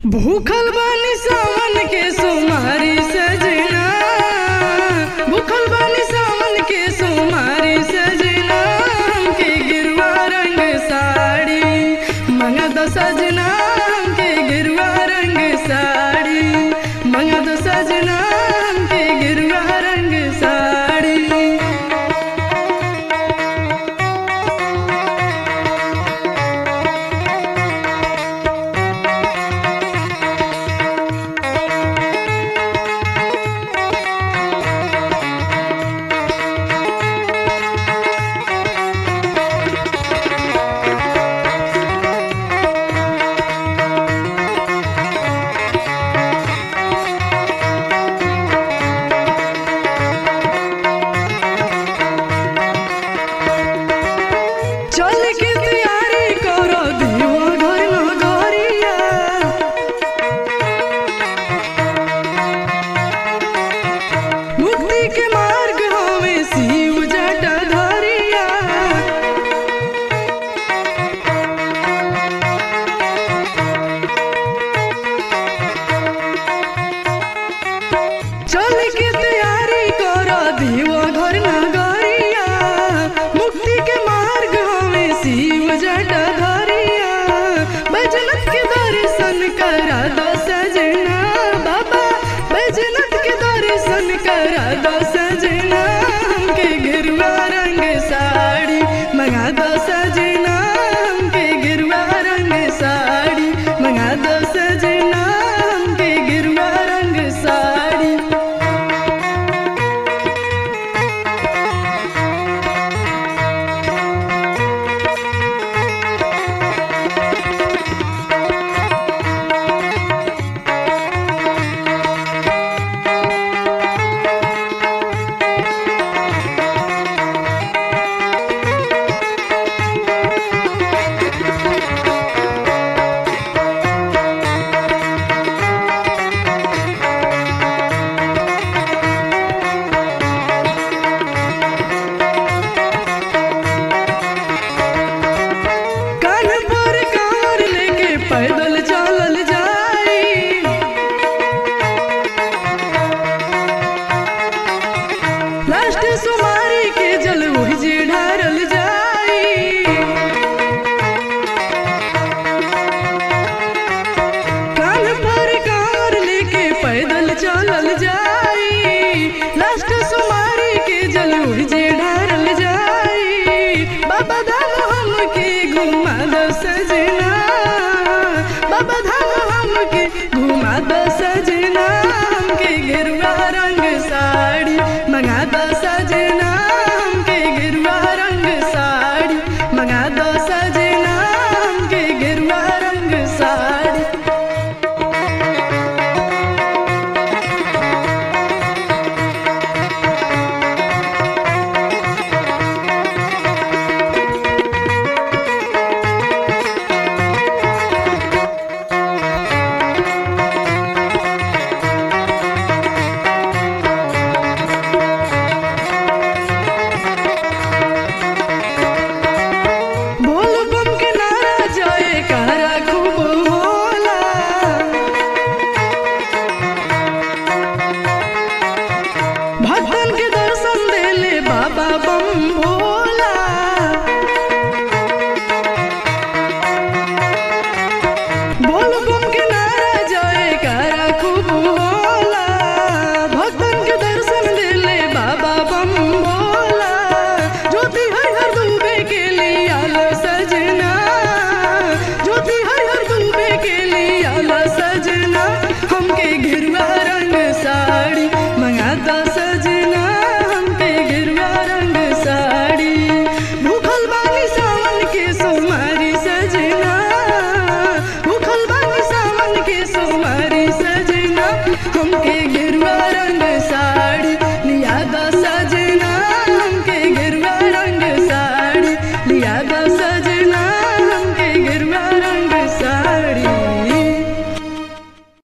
भूखल बानी सावन के सोमारी सजना भूखल बानी सावन के सोमारी सजना के गिरुआ रंग साड़ी मंगा दो सजना के गिरुआ रंग साड़ी मंगा दो सजना के गिरुआ रंग साड़ी चल के तैयारी करो दीवा घर नगरिया मुक्ति के मार्ग हमें शिव जटा धरिया चल के तैयारी करो दीवा घर नगरिया मुक्ति के मार्ग हमें शिव जटा धरिया बैजनाथ के दर्शन करा दो सजना बाबा बैजनाथ के दर्शन करा दो सजना हमके गिरुआ रंग साड़ी मंगा दो सजना हमके गिरुआ रंग साड़ी मंगा दो सजना हमके गिरुआ रंग साड़ी कान पर कांवर लेके पैदल चलल जाई लास्ट सुमारी के जल वही जे ढारल जाई कान पर कांवर लेके पैदल चलल जाई लास्ट सुमारी के जल वही जे ढारल जाई बाबा धाम हमके घुमा दो सजना बाबा धाम हमके